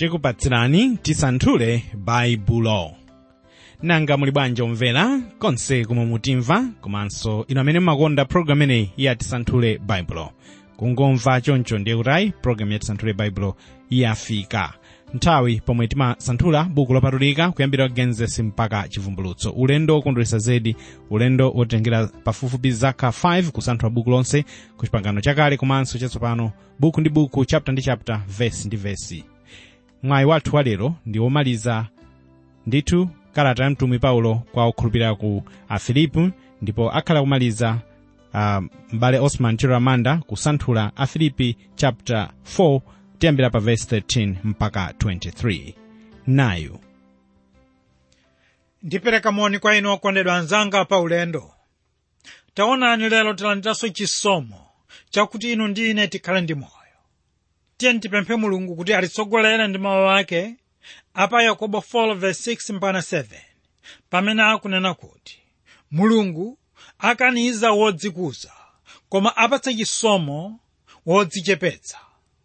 tikupatsirani tisanthule baibulo nanga muli bwanji omvera konse kumwe mutimva komanso inu amene mumakonda programu ineyi ya tisanthule baibulo kungomva choncho ndiye kutayi programu ya tisanthule baibulo yafika nthawi pomwe timasanthula buku lopatulika kuyambira genesis mpaka chivumbulutso ulendo wokondweretsa zedi ulendo wotengera pafupifupi zaka 5 kusanthula buku lonse ku chipangano chakale komanso chatsopano buku ndi buku chapter ndi chapter vesi ndi vesi mwayi wathu walero ndi womaliza ndithu kalata ya mtumwi paulo kwa okhulupirira ku afilipi ndipo akhala kumaliza uh, mbale osman chiramanda kusanthula afilipi chapter 4 tiyambira pa verse 13 mpaka 23 nayu ndipereka moni kwa inu okondedwa anzanga pa ulendo taonani lero tilandiranso chisomo chakuti inu ndi ine tikhale ndi moyo tiye tipemphe mulungu kuti atitsogolere ndi mawu ake apa yakobo 4:6 mpaka 7 pamene akunena kuti mulungu akaniza wodzikuza koma apatsa chisomo wodzichepetsa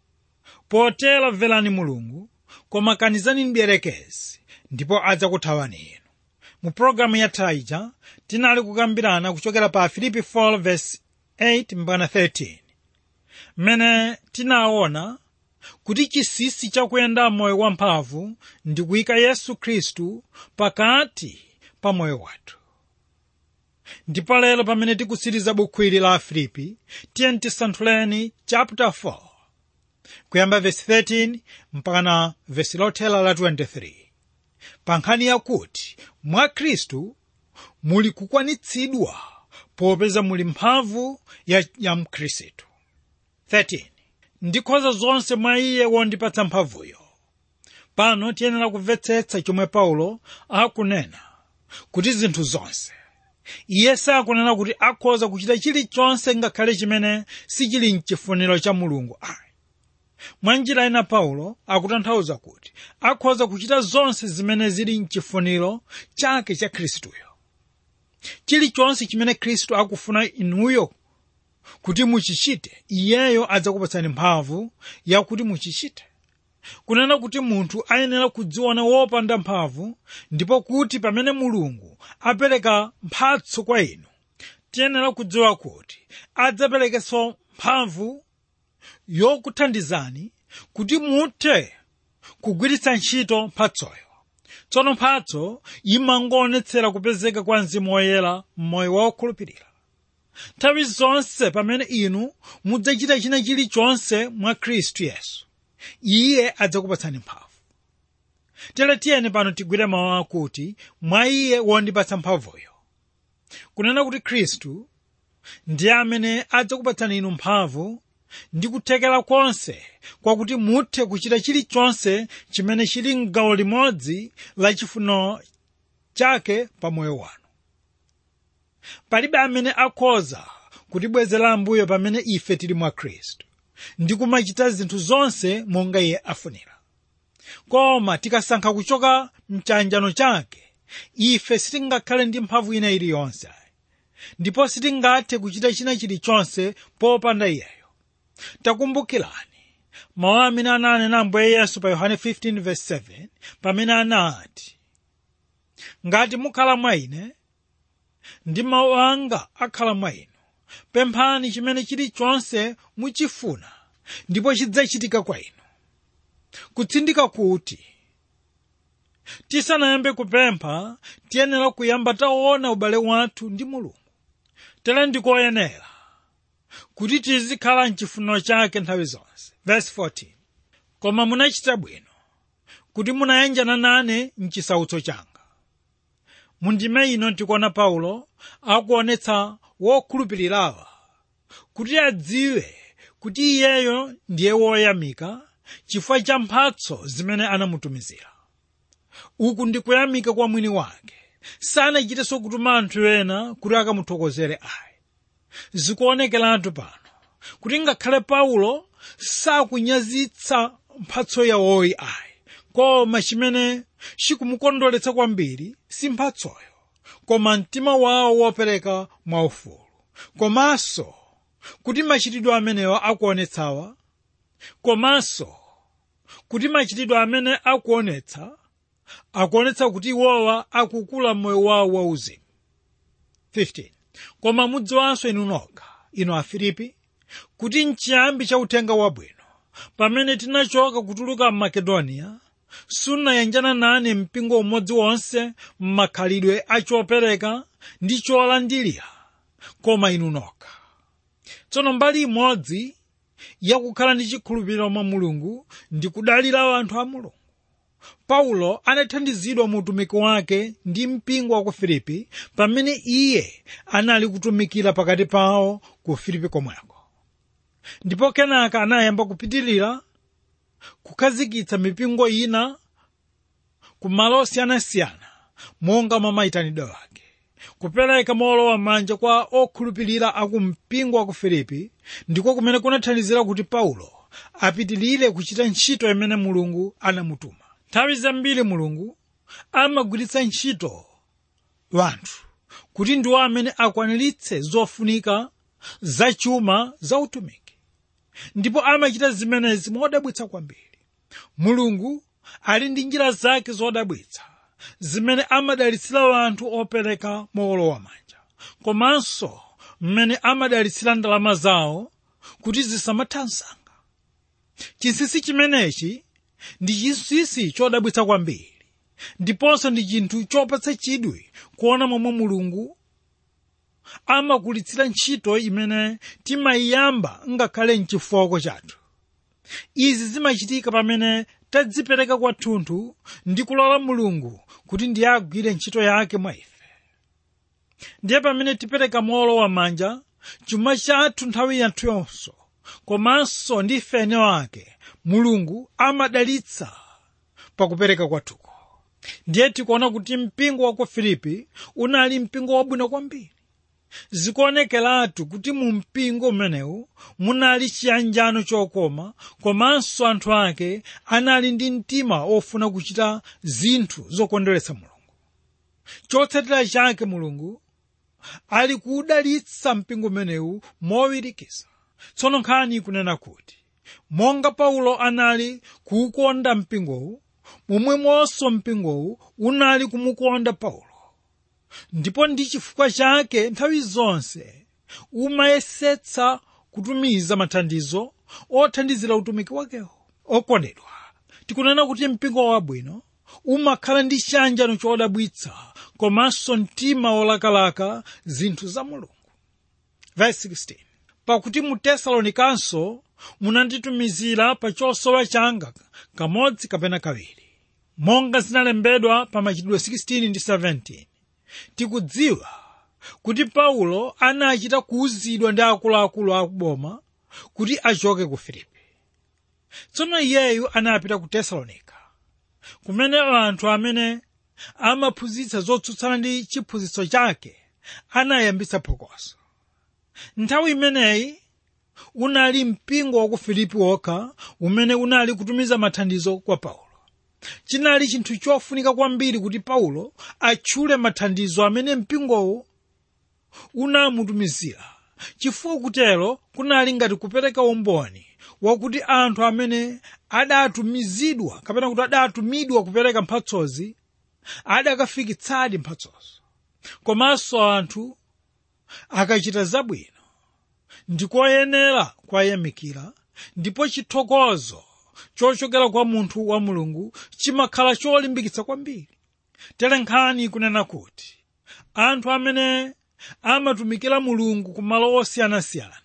potero mverani mulungu koma kanizani mdierekezi ndipo adzakuthawani inu mu pologalamu yatha ija tinali kukambirana kuchokera pa filipi 4:8 mpaka 13 mmene tinaona kuti chisisi chakuyenda moyo wamphamvu ndi kuyika yesu khristu pakati pa moyo wathu ndipo lero pamene tikutsiriza buku ili la afilipi tiye tisanthuleni chapter 4 kuyamba vesi 13 mpaka na vesi lothela la 23 pa nkhani yakuti mwa khristu muli kukwanitsidwa popeza muli mphamvu ya, ya mkhristu 13 ndikhoza zonse mwa iye wondipatsa mphamvuyo pano tiyenera kumvetsetsa chomwe paulo akunena kuti zinthu zonse iye sakunena kuti akhoza kuchita chilichonse ngakhale chimene sichili mchifuniro cha mulungu ayi mwa njira ina paulo akutanthauza kuti akhoza kuchita zonse zimene zili mchifuniro chake cha khristuyo chilichonse chimene khristu akufuna inuyo kuti muchichite iyeyo adzakupatsani mphamvu yakuti muchichite kunena kuti munthu ayenera kudziona wopanda mphamvu ndipo kuti pamene mulungu apereka mphatso kwa inu tiyenera kudziwa kuti adzaperekenso mphamvu yokuthandizani kuti muthe kugwiritsa ntchito mphatsoyo tsono mphatso imangoonetsera kupezeka kwa mzimu woyera m'moyo wa okhulupirira nthawi zonse pamene inu mudzachita china chilichonse mwa khristu yesu iye adzakupatsani mphamvu tere tiyeni pano tigwire mawu akuti mwa iye wondipatsa mphamvuyo kunena kuti khristu ndiye amene adzakupatsani inu mphamvu ndi kuthekera konse kwakuti muthe kuchita chilichonse chimene chili mgawo limodzi la chifuniro chake pa moyo wanu palibe amene akhoza kutibwezera ambuyo pamene ife tili mwa khristu ndi kumachita zinthu zonse monga iye afunira koma tikasankha kuchoka mchanjano chake ife sitingakhale ndi mphamvu ina iliyonse ndipo sitingathe kuchita china chilichonse popanda iyeyo takumbukirani mawu amene ananena ambuye yesu pa yohane 15:7 pamene anati ngati mukhala mwa ine ndi mawu anga akhala mwa inu pemphani chimene chilichonse muchifuna ndipo chidzachitika kwa inu kutsindika kuti tisanayambe kupempha tiyenera kuyamba taona ubale wathu ndi mulungu tere ndikoyenera kuti tizikhala mchifuniro chake nthawi zonse verse 14 koma munachita bwino kuti munayanjana nane mchisautso changa mundime ino tikuona paulo akuonetsa wokhulupirirawa kuti adziwe kuti iyeyo ndiye woyamika chifukwa cha mphatso zimene anamutumizira uku ndi kuyamika kwa mwini wake sanachitenso kutuma anthu ena kuti akamuthokozere ayi zikuonekeratu pano kuti ngakhale paulo sakunyazitsa mphatso yawoyi ayi koma chimene chikumukondweretsa kwambiri si mphatsoyo koma mtima wawo wopereka mwaufulu komanso kuti machitidwe amenewa akuonetsawa komanso kuti machitidwe amene akuonetsa akuonetsa kuti iwowa akukula moyo wawo wauzimu 15 koma mudziwanso inu nokha inu afilipi kuti mchiyambi cha uthenga wabwino pamene tinachoka kutuluka mmakedoniya sunayanjana nane mpingo umodzi wonse m'makhalidwe achopereka ndi cholandilira koma inu nokha tsono mbali imodzi yakukhala ndi chikhulupiriro mwa mulungu ndi kudalira anthu a mulungu paulo anathandizidwa mu utumiki wake ndi mpingo wa ku filipi pamene iye anali kutumikira pakati pawo ku filipi komweko ndipo kenaka anayamba kupitirira kukhazikitsa mipingo ina ku malo osiyanasiyana monga mwa mayitanidwe ake kupereka mowolowa manja kwa okhulupirira aku mpingo wa ku filipi ndiko kumene kunathandizira kuti paulo apitirire kuchita ntchito imene mulungu anamutuma nthawi zambiri mulungu amagwiritsa ntchito wanthu kuti ndiwo amene akwaniritse zofunika zachuma za utumiki ndipo amachita zimenezi modabwitsa kwambiri mulungu ali ndi njira zake zodabwitsa zimene amadalitsira anthu opereka mowolowa manja komanso mmene amadalitsira ndalama zawo kuti zisamatha msanga chinsinsi chimenechi ndi chinsinsi chodabwitsa kwambiri ndiponso ndi chinthu chopatsa chidwi kuona momwe mulungu amakulitsira ntchito imene timayiyamba ngakhale mchifoko chathu izi zimachitika pamene tadzipereka kwathunthu ndi kulola mulungu kuti ndiye agwire ntchito yake mwa ife ndiye pamene tipereka mowolowa manja chuma chathu nthawi yathu yonso komanso ndi ife ene wake mulungu amadalitsa pakupereka kwathuko ndiye tikuona kuti mpingo wa ku filipi unali mpingo wabwino kwambiri zikuonekeratu kuti mu mpingo umenewu munali chiyanjano chokoma komanso anthu ake anali ndi mtima ofuna kuchita zinthu zokondweretsa mulungu chotsatira chake mulungu ali kudalitsa mpingo umenewu mowirikiza tsono nkhani ikunena kuti monga paulo anali kuukonda mpingowu momwemonso mpingowu unali kumukonda paulo ndipo ndi chifukwa chake nthawi zonse umayesetsa kutumiza mathandizo othandizira utumiki wakewo okondedwa tikunena kuti mpingo wabwino umakhala ndi chiyanjano chodabwitsa komanso mtima wolakalaka zinthu za mulungu Verse 16. pakuti mu tesalonikanso munanditumizira pa chosowa changa kamodzi kapena kawiri monga zinalembedwa pa machitidwe 16 ndi 17 tikudziwa kuti paulo anachita kuwuzidwa ndi akuluakulu akuboma kuti achoke ku filipi tsono iyeyu anapita ku tesalonika kumene anthu amene amaphunzitsa zotsutsana ndi chiphunzitso chake anayambitsa phokoso nthawi imeneyi unali mpingo wa ku filipi wokha umene unali kutumiza mathandizo kwa paulo chinali chinthu chofunika kwambiri kuti paulo atchule mathandizo amene mpingowo unamutumizira chifukwa kutero kunali ngati kupereka umboni wakuti anthu amene adatumizidwa kapena kuti adatumidwa kupereka mphatsozi adakafikitsadi mphatsozo komanso anthu akachita zabwino ndikoyenera kwayamikira ndipo chithokozo chochokera kwa munthu wa mulungu chimakhala cholimbikitsa kwambiri tere nkhani ikunena kuti anthu amene amatumikira mulungu ku malo osiyanasiyana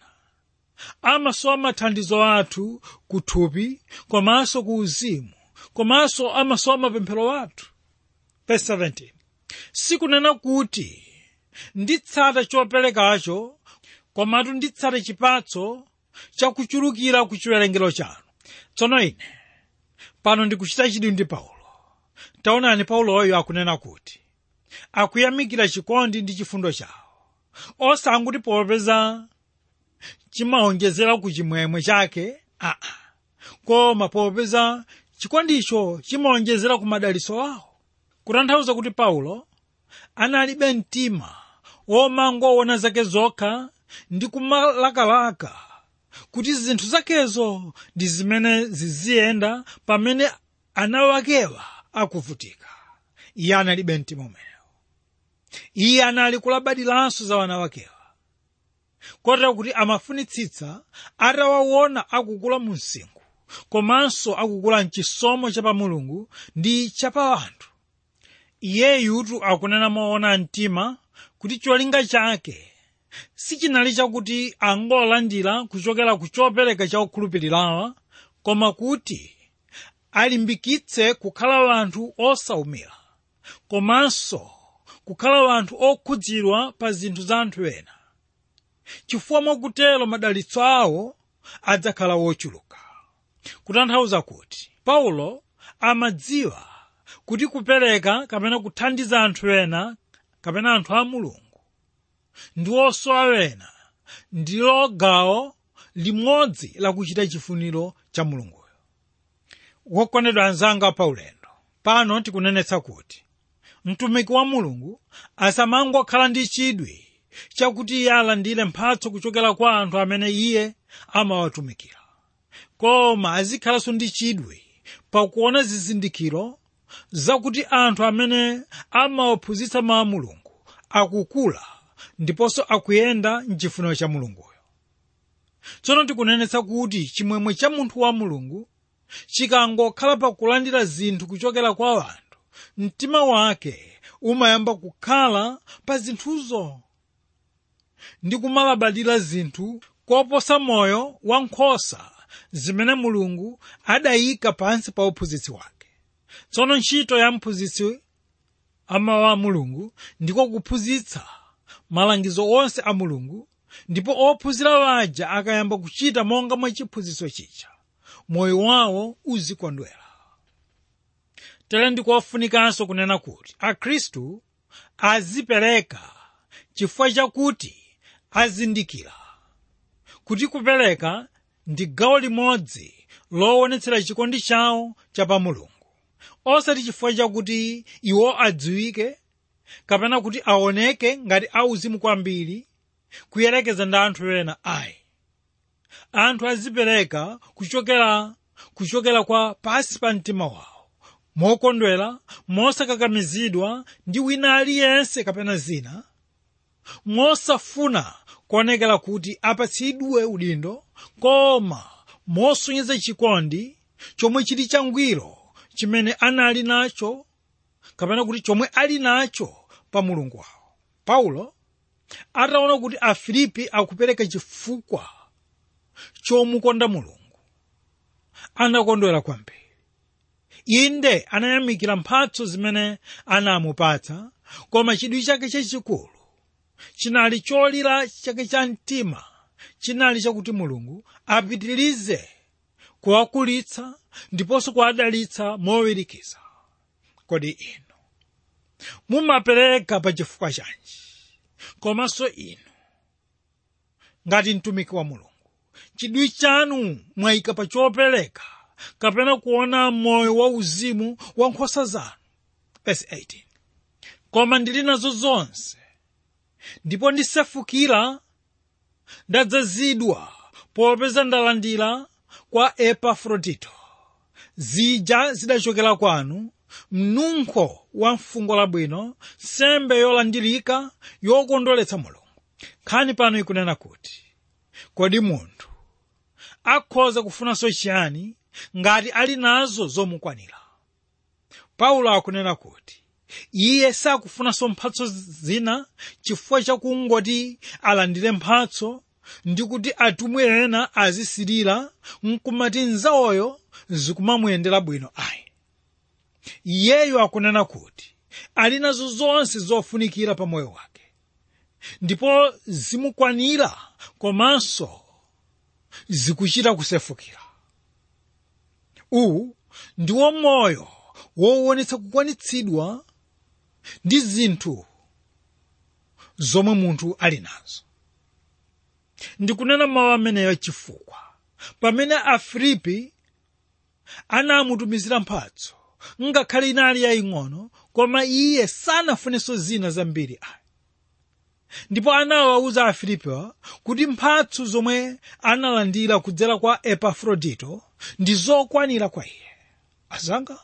amasowa mathandizo athu ku thupi komanso ku uzimu komanso amasowa mapemphero athu Verse 17. sikunena kuti nditsata choperekacho komatu nditsata chipatso chakuchulukira ku chiwerengero chanu tsono ine pano ndikuchita chidwi ndi paulo taonani pauloyo akunena kuti akuyamikira chikondi ndi chifundo chawo osanguti popeza chimawonjezera ku chimwemwe chake aa koma popeza chikondicho chimawonjezera ku madaliso awo kutanthauza kuti paulo analibe mtima womangoona zake zokha ndi kumalakalaka kuti zinthu zakezo ndi zimene ziziyenda pamene ana wakewa akuvutika iye analibe mtima umenewo iye anali kulabadiranso za wana wakewa kotero kuti amafunitsitsa atawaona akukula mu msinkhu komanso akukula mchisomo cha pa mulungu ndi cha pa anthu iyeyutu akunena moona mtima kuti cholinga chake sichinali chakuti angolandira kuchokera ku chopereka cha okhulupirirawa koma kuti alimbikitse kukhala wanthu osaumira komanso kukhala wanthu okhudzidwa pa zinthu za anthu ena chifukwa mwakutero madalitso awo adzakhala wochuluka kutanthauza kuti paulo amadziwa kuti kupereka kapena kuthandiza anthu ena kapena anthu a mulungu ndi osowa ena ndilo gawo limodzi lakuchita chifuniro cha mulunguyo wokondedwa anzanga paulendo pano tikunenetsa kuti mtumiki wa mulungu asamangokhala ndi chidwi chakuti iye alandire mphatso kuchokera kwa anthu amene iye amawatumikira koma azikhalanso ndi chidwi pakuona zizindikiro zakuti anthu amene amawaphunzitsa mawu a mulungu akukula ndiponso akuyenda mchifuniro cha mulunguyo tsono tikunenetsa kuti chimwemwe cha munthu wa mulungu chikangokhala pakulandira zinthu kuchokera kwa anthu mtima wake umayamba kukhala pa zinthuzo ndi kumalabadira zinthu koposa moyo wa nkhosa zimene mulungu adayika pansi pa uphunzitsi wake tsono ntchito ya mphunzitsi amawu a mulungu ndiko kuphunzitsa malangizo onse a mulungu ndipo ophunzira waja akayamba kuchita monga mwa chiphunzitso chija moyo wawo uzikondwera tere ndikofunikanso kunena kuti akhristu azipereka chifukwa chakuti azindikira kuti kupereka ndi gawo limodzi lowonetsera chikondi chawo cha pa mulungu osati chifukwa chakuti iwo adziwike kapena kuti aoneke ngati auzimu kwambiri kuyerekeza ndi anthu ena ayi anthu azipereka kuchokera kuchokera kwa pasi pa mtima wawo mokondwera mosakakamizidwa ndi wina aliyense kapena zina mosafuna kuonekera kuti apatsidwe udindo koma mosonyeza chikondi chomwe chili changwiro chimene anali nacho kapena kuti chomwe ali nacho pa mulungu wawo paulo ataona kuti afilipi akupereka chifukwa chomukonda mulungu anakondwera kwambiri inde anayamikira mphatso zimene anamupatsa koma chidwi chake chachikulu chinali cholira chake cha mtima chinali chakuti mulungu apitirize kuwakulitsa ndiponso kuwadalitsa mowirikiza kodi inu mumapereka pa chifukwa chanji komanso inu ngati mtumiki wa mulungu chidwi chanu mwayika pa chopereka kapena kuona moyo wa uzimu wa nkhosa zanu verse 18 koma ndili nazo zonse ndipo ndisefukira ndadzazidwa popeza ndalandira kwa epafrodito zija zidachokera kwanu mnunkho wa mfungo labwino sembe yolandirika yokondweretsa mulungu nkhani pano ikunena kuti kodi munthu akhoza kufunanso chiyani ngati ali nazo zomukwanira paulo akunena kuti iye sakufunanso mphatso zina chifukwa chakungoti alandire mphatso ndi kuti atumwi ena azisirira nkumati nzawoyo zikumamuyendera bwino ayi iyeyo akunena kuti ali nazo zonse zofunikira pa moyo wake ndipo zimukwanira komanso zikuchita kusefukira uwu ndiwo moyo wowonetsa kukwanitsidwa ndi zinthu zomwe munthu ali nazo ndikunena mawu ameneyo chifukwa pamene afilipi anamutumizira mphatso ngakhale inali yaying'ono koma iye sanafunenso zina zambiri ayi ndipo anawawuza afilipiwa kuti mphatso zomwe analandira kudzera kwa epafrodito ndi zokwanira kwa iye azanga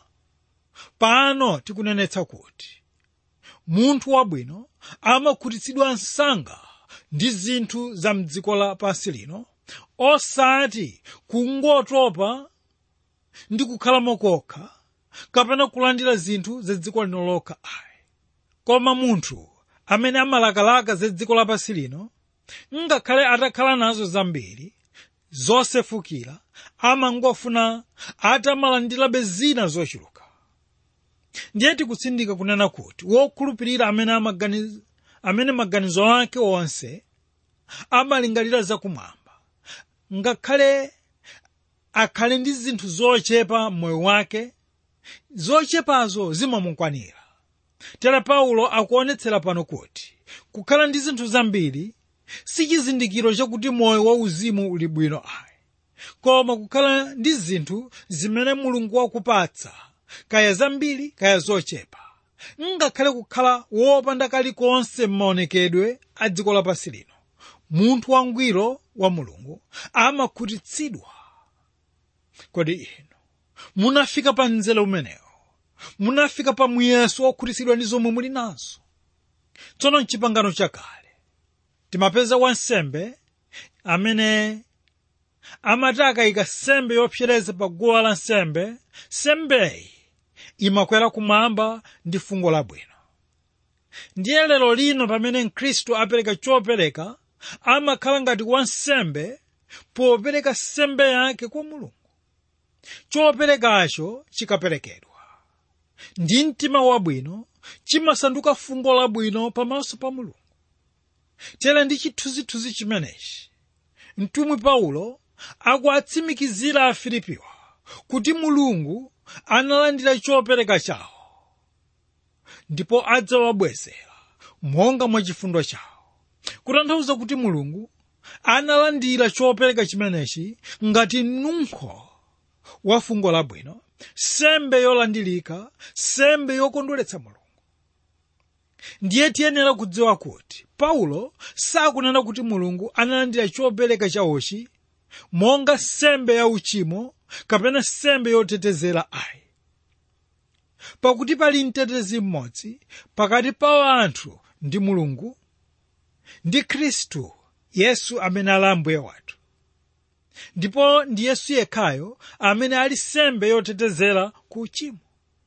pano tikunenetsa kuti munthu wabwino amakhutitsidwa msanga ndi zinthu za mdziko lapansi lino osati kungotopa ndi kukhalamo kokha kapena kulandira zinthu za dziko lino lokha ayi koma munthu amene amalakalaka za dziko lapansi lino ngakhale atakhala nazo zambiri zosefukira amangofuna atamalandirabe zina zochuluka ndiye tikutsindika kunena kuti wokhulupirira amene amaganiza amene maganizo ake onse amalingalira zakumwamba ngakhale akhale ndi zinthu zochepa m'moyo wake zochepazo zimamukwanira tere paulo akuonetsera pano kuti kukhala ndi zinthu zambiri si chizindikiro chakuti moyo wauzimu uli bwino ayi koma kukhala ndi zinthu zimene mulungu wakupatsa kaya zambiri kaya zochepa ngakhale kukhala wopanda kalikonse m'maonekedwe a dziko lapansi lino munthu wangwiro wa mulungu amakhutitsidwa kodi inu munafika pa mzere umenewo munafika pa muyeso wokhutitsidwa ndi zomwe muli nazo tsono mchipangano chakale timapeza wansembe amene amati akayika sembe yopsereza pa guwa la nsembe sembeyi imakwera kumwamba ndi fungo labwino ndiye lero lino pamene mkhristu apereka chopereka amakhala ngati wansembe popereka sembe yake kwa mulungu choperekacho chikaperekedwa ndi mtima wabwino chimasanduka fungo labwino pamaso pa mulungu tera ndi chithunzithunzi chimenechi mtumwi paulo akuatsimikizira afilipiwa kuti mulungu analandira chopereka chawo ndipo adzawabwezera monga mwa chifundo chawo kutanthauza kuti mulungu analandira chopereka chimenechi ngati nunkho wa fungo labwino sembe yolandilika sembe yokondweretsa mulungu ndiye tiyenera kudziwa kuti paulo sakunena kuti mulungu analandira chopereka chawochi monga sembe ya uchimo kapena sembe yotetezera ayi pakuti pali mtetezi mmodzi pakati pa anthu ndi mulungu ndi khristu yesu amene ali ambuye wathu ndipo ndi yesu yekhayo amene ali sembe yotetezera ku uchimo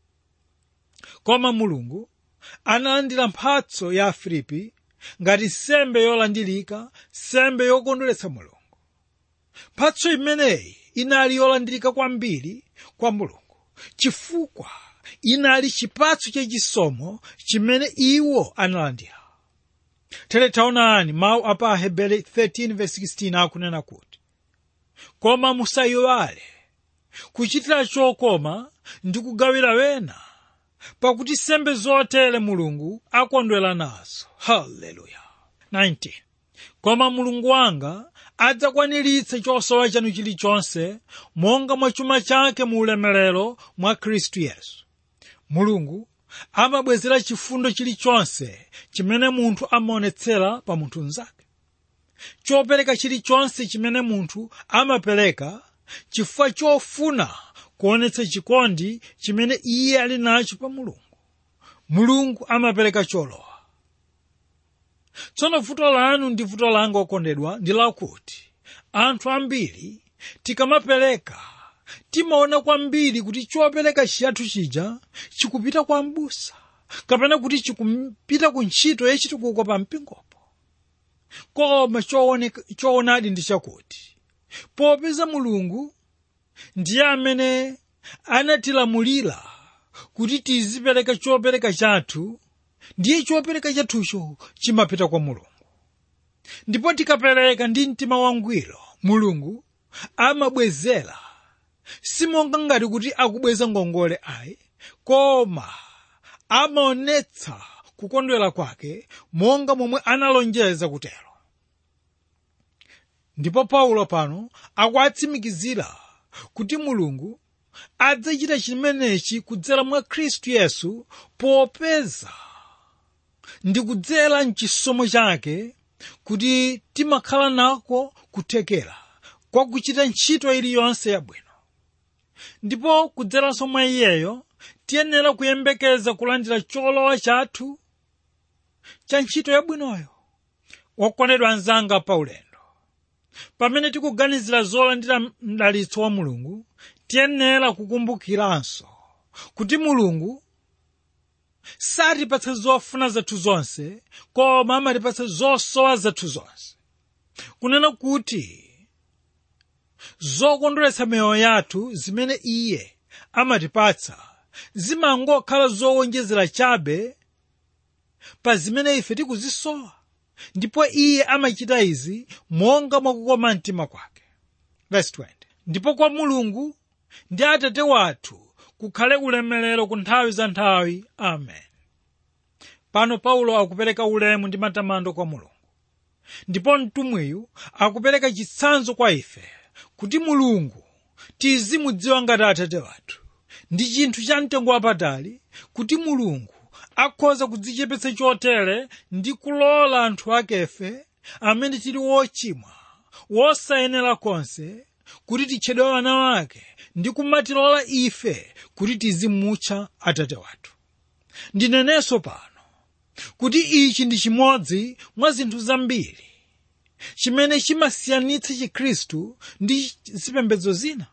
koma mulungu analandira mphatso ya afilipi ngati sembe yolandilika sembe yokondweretsa mulungu mphatso imeneyi inali yolandilika kwambiri kwa mulungu chifukwa inali chipatso chachisomo chimene iwo analandira tere taonani mawu apa ahebere 13:16 akunena kuti koma musayiwale kuchitira chokoma ndi kugawira wena pakuti sembe zotere mulungu akondwera nazo haleluya 19 koma mulungu wanga adzakwaniritse chosowa chanu chilichonse monga mwa chuma chake mu ulemerero mwa khristu yesu mulungu amabwezera chifundo chilichonse chimene munthu amaonetsera pa munthu mnzake chopereka chilichonse chimene munthu amapereka chifukwa chofuna kuonetsa chikondi chimene iye ali nacho pa mulungu mulungu amapereka cholowa tsono vuto lanu ndi vuto langa okondedwa ndi lakuti anthu ambiri tikamapereka timaona kwambiri kuti chopereka chiyathu chija chikupita kwa mbusa kapena kuti chikupita ku ntchito yachitukuko pa mpingopo koma choonadi ndi chakuti popeza mulungu ndiye amene anatilamulira kuti tizipereka chopereka chathu ndiye chopereka chathucho chimapita kwa mulungu ndipo tikapereka ndi mtima wangwiro mulungu amabwezera simonga ngati kuti akubweza ngongole ayi koma amaonetsa kukondwera kwake monga momwe analonjeza kutero ndipo paulo pano akuatsimikizira kuti mulungu adzachita chimenechi kudzera mwa khristu yesu popeza ndi kudzera mchisomo chake kuti timakhala nako kuthekera kwa kuchita ntchito iliyonse yabwino ndipo kudzeranso mwa iyeyo tiyenera kuyembekeza kulandira cholowa chathu cha ntchito yabwinoyo wokondedwa anzanga paulendo pamene tikuganizira zolandira mdalitso wa mulungu tiyenera kukumbukiranso kuti mulungu satipatsa zofuna zathu zonse koma amatipatsa zosowa zathu zonse kunena kuti zokondweretsa miyoyo yathu zimene iye amatipatsa zimangokhala zowonjezera chabe pa zimene ife tikuzisowa ndipo iye amachita izi monga mwakukoma mtima kwake Verse 20. ndipo kwa mulungu ndi atate wathu kukhale ulemerero ku nthawi za nthawi amen pano paulo akupereka ulemu ndi matamando kwa mulungu ndipo mtumwiyu akupereka chitsanzo kwa ife kuti mulungu tizimudziwa ngati atate wathu ndi chinthu cha mtengo wapatali kuti mulungu akhoza kudzichepetsa chotere ndi kulola anthu akefe amene tili wochimwa wosayenera konse kuti titchedwe wana wake ndi kumatilola ife kuti tizimutcha atate wathu ndinenenso pano kuti ichi ndi chimodzi mwa zinthu zambiri chimene chimasiyanitsa chikhristu ndi zipembedzo zina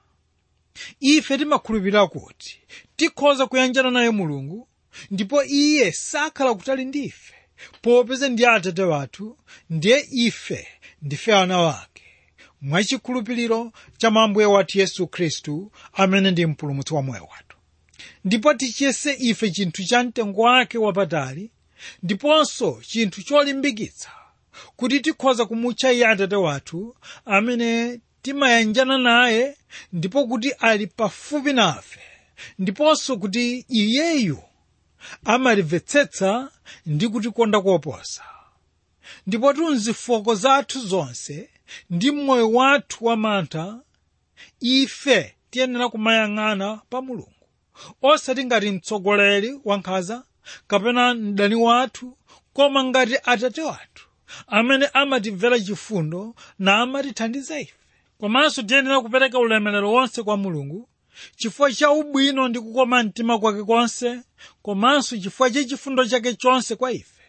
ife timakhulupirira kuti tikhoza kuyanjana naye mulungu ndipo iye sakhala kutali ndi ife popeza ndi atate wathu ndiye ife ndife ana wake mwachikhulupiriro cha ambuye wathu yesu khristu amene ndi mpulumutsi wa moyo wathu ndipo tichiyese ife chinthu cha mtengo wake wapatali ndiponso chinthu cholimbikitsa kuti tikhoza kumutcha iye atate wathu amene timayanjana naye ndipo kuti ali pafupi nafe ndiponso kuti iyeyu amatimvetsetsa ndi kutikonda koposa ndipo tunzifoko zathu zonse ndi moyo wathu wamantha ife tiyenera kumayang'ana pa mulungu osati ngati mtsogoleri wankhanza kapena mdani wathu koma ngati atate wathu amene amatimvera chifundo na amatithandiza ife komanso tiyenera kupereka ulemerero wonse kwa mulungu chifukwa cha ubwino ndi kukoma mtima kwake konse komanso chifukwa cha chifundo chake chonse kwa ife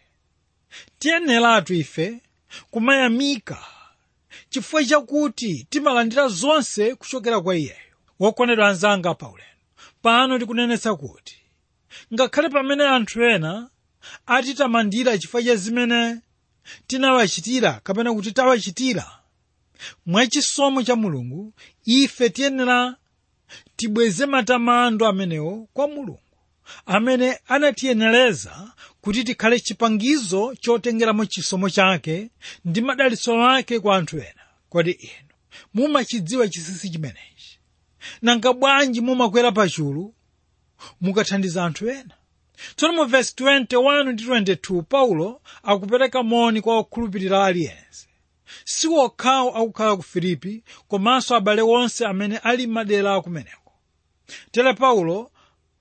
tiyeneratu ife kumayamika chifukwa chakuti timalandira zonse kuchokera kwa iyeyo wokondedwa anzanga paulendo pano tikunenetsa kuti ngakhale pamene anthu ena atitamandira chifukwa cha zimene tinawachitira kapena kuti tawachitira mwachisomo cha mulungu ife tiyenera tibweze matamando amenewo kwa mulungu amene anatiyenereza kuti tikhale chipangizo chotengeramo chisomo chake ndi madalitso ake kwa anthu ena kodi inu mumachidziwa chinsinsi chimenechi nanga bwanji mumakwera pachulu mukathandiza anthu ena tsono mu vesi 21 ndi 22 paulo akupereka moni kwa okhulupirira aliyense si wokhawo akukhala ku filipi komanso abale onse amene ali madera akumeneko tere paulo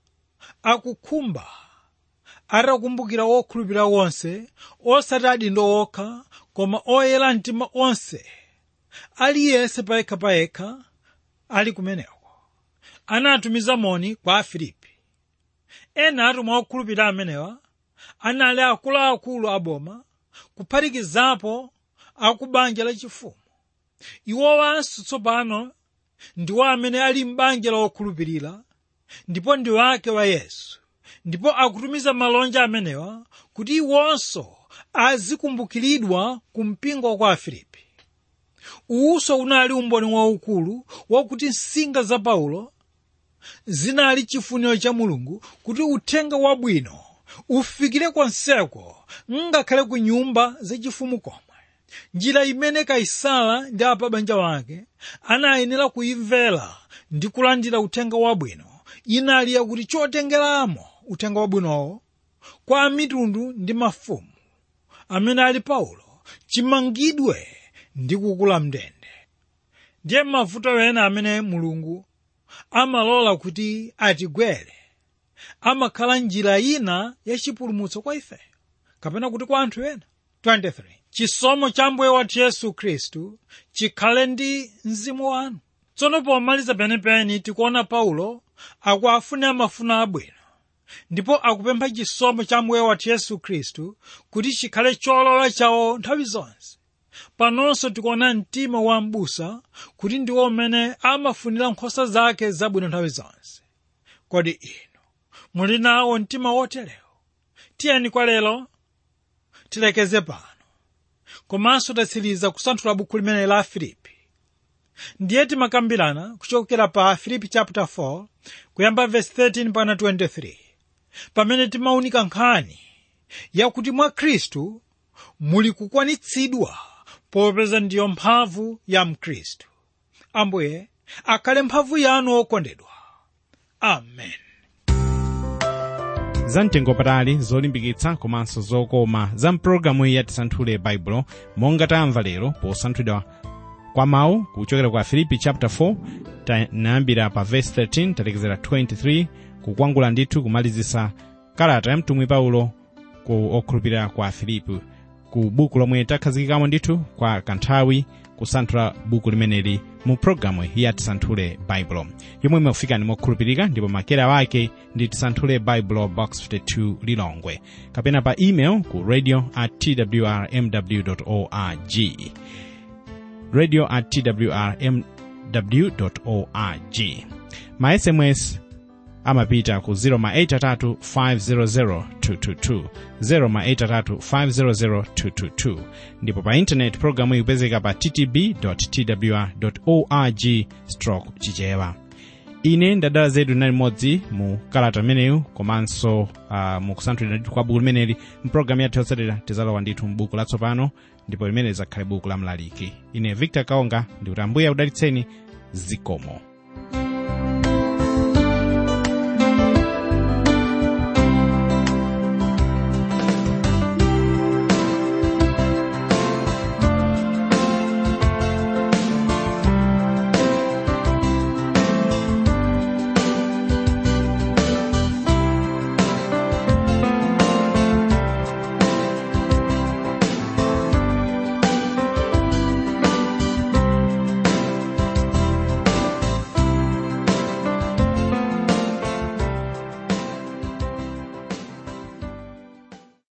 akukhumba atakumbukira wokhulupirira wonse osati adindo okha koma oyera mtima onse aliyense payekhapayekha ali kumeneko anatumiza moni kwa afilipi ena atumwa okhulupirira amenewa anali akuluakulu aboma kuphatikizapo akubanja lachifumu iwowanso tsopano ndiwo amene ali m'banja la okhulupirira ndipo ndi wake wa yesu ndipo akutumiza malonja amenewa kuti iwonso azikumbukiridwa ku mpingo kwa afilipi uwuso unali umboni waukulu wakuti nsinga za paulo zinali chifuniro cha mulungu kuti uthenga wabwino ufikire konseko ngakhale ku nyumba zachifumu komwe njira imene kaisala ndi apabanja wake anayenera kuimvera ndi kulandira uthenga wabwino inali yakuti chotengeramo uthenga wabwinowo kwa mitundu ndi mafumu amene ali paulo chimangidwe ndi kukula mndende ndiye mavuto ena amene mulungu amalola kuti atigwere amakhala njira ina yachipulumutso kwa ife kapena kuti kwa anthu ena 23 chisomo cha mbuye wathu yesu khristu chikhale ndi mzimu wanu tsono pomaliza penipeni tikuona paulo akuafunira mafuno abwino ndipo akupempha chisomo cha mbuye wathu yesu khristu kuti chikhale cholola chawo nthawi zonse panonso tikuona mtima wa m'busa kuti ndiwo umene amafunira nkhosa zake zabwino nthawi zonse kodi inu muli nawo mtima woterewo tiyeni kwa lero tilekeze pano komanso tatsiriza kusanthula buku limene la filipi ndiye timakambirana kuchokera pa filipi chapter 4 kuyamba verse 13 pana 23 pamene timaunika nkhani yakuti mwa khristu muli kukwanitsidwa popeza ndiyo mphamvu ya mkhristu ambuye akhale mphamvu yanu okondedwa amen zamtengo patali zolimbikitsa komanso zokoma za mpulogalamu iyi yatisanthule baibulo monga tamva lero posanthulidwa kwa mawu kuchokera kwa filipi chapter 4 tanayambira pa verse 13 talekezera 23 kukwangula ndithu kumalizisa kalata ya mtumwi paulo ku okhulupirira kwa filipi ku buku lomwe takhazikikamo ndithu kwa kanthawi kusanthula buku limeneli mu pologalamu ya tisanthule baibulo yomwe imakufikani mokhulupirika ndipo makera wake ndi tisanthule baibulo box 52 lilongwe kapena pa email ku radio at twrmw org radio at twrmw org ma sms amapita ku 083500222 083500222 ndipo pa intaneti pologalamu ikupezeka pa ttb twr org stroke chichewa ine ndadala zedu nali modzi mu kalata imeneyu komanso uh, mu kusanthulira ndithu kwa buku limeneli mpulogalamu yathu yotsatira tizalowa ndithu mbuku latsopano ndipo limene lizakhale buku la mlaliki ine victor kaonga ndikuti ambuye akudalitseni zikomo